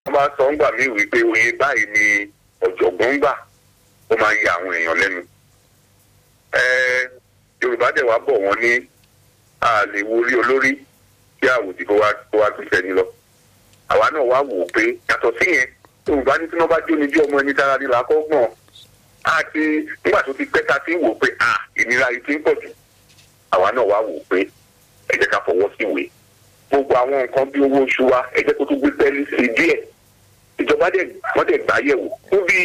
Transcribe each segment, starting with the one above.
wọ́n bá sọ ń gbà mí wípé oye báyìí ni ọ̀jọ̀gbọ́n gbà ó máa ń ya àwọn èèyàn lẹ́nu. Ẹ, Yorùbá dẹ̀ wá bọ̀ wọ́n ní a lè wo orí olórí kí àwòdì kó wá kó wá tún fẹ́ni lọ. Àwa náà wá wò ó pé yàtọ̀ sí yẹn Yorùbá ní tí wọ́n bá jó ní bí ọmọ ẹni dára ní làákọ́gbọ̀n àti nígbà tó ti pẹ́ ta ti ń wò ó pé à ìnira yìí ti ń pọ̀ jù. Àwa náà wá wò ó pé ẹ jẹ́ ká fọwọ́ sí ìwé gbogbo àwọn nǹkan bí owó oṣù wa ẹ jẹ́ kó tún gbé pẹ́ẹ́lí sí i díẹ̀ ìjọba dẹ̀ wọ́n dẹ̀ gbà yẹ̀wò fún bí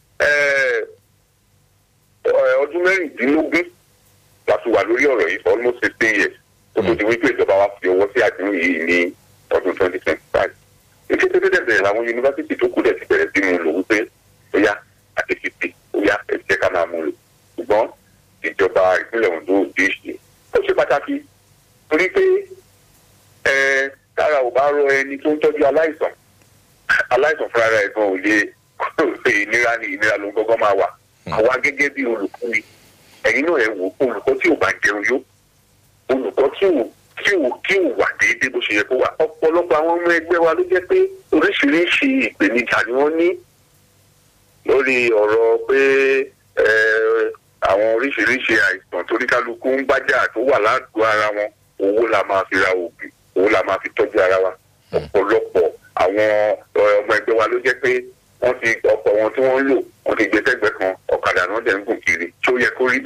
ọdún mẹ́rìndínlógún la fi wà lórí ọ̀rọ̀ yìí for almost fifteen years tó tó di wípé ìjọba wa fi ọwọ́ sí àdéhùn yìí ní ọdún twenty twenty five ètò tó dẹ̀ bẹ̀rẹ̀ làwọn yunifásitì tó kù dẹ̀ ti bẹ̀rẹ̀ sí mu lò wípé ó yá àti fìdí ó yá ẹ jẹ́ ká máa mú lò ṣùgbọ́n ìjọba ìpínlẹ̀ Ondo ò dé ṣe ó ṣe pàtàkì torí pé ẹ tára ò bá rọ ẹni tó ń tọ́jú aláìsàn aláìsàn fúnra rẹ̀ gan ò lè kó pé ìnira ni ìnira ló ń gbọ́ngàn máa wà àwa gẹ́gẹ́ bí olùkọ́ni ẹ̀yin náà ẹ̀ wò ó olùkọ́ tí ò bá jẹun yó olùkọ́ tí ò tí ò tí ò wà déédéé bó ṣe yẹ kó wà ọ̀pọ̀lọpọ̀ àwọn ọmọ ẹgbẹ́ wa ló jẹ́ pé oríṣiríṣi ìpèníjà ni wọ́n ní lórí ọ̀rọ̀ pé ẹ, àwọn oríṣiríṣi àìsàn torí kálukú ń bájà tó wà ládùúgbò ara wọn owó la máa fi ra oògùn owó la máa fi tọ́jú ara wa ọ̀pọ̀lọpọ̀ àwọn ọmọ ẹgbẹ́ wa ló jẹ́ pé wọ́n ti ọ̀pọ̀ wọn tí wọ́n ń lò wọ́n ti gbé sẹ́gbẹ́ kan ọ̀kadà náà dẹ̀ ń gùn kiri tí ó yẹ kó rí bẹ́ẹ̀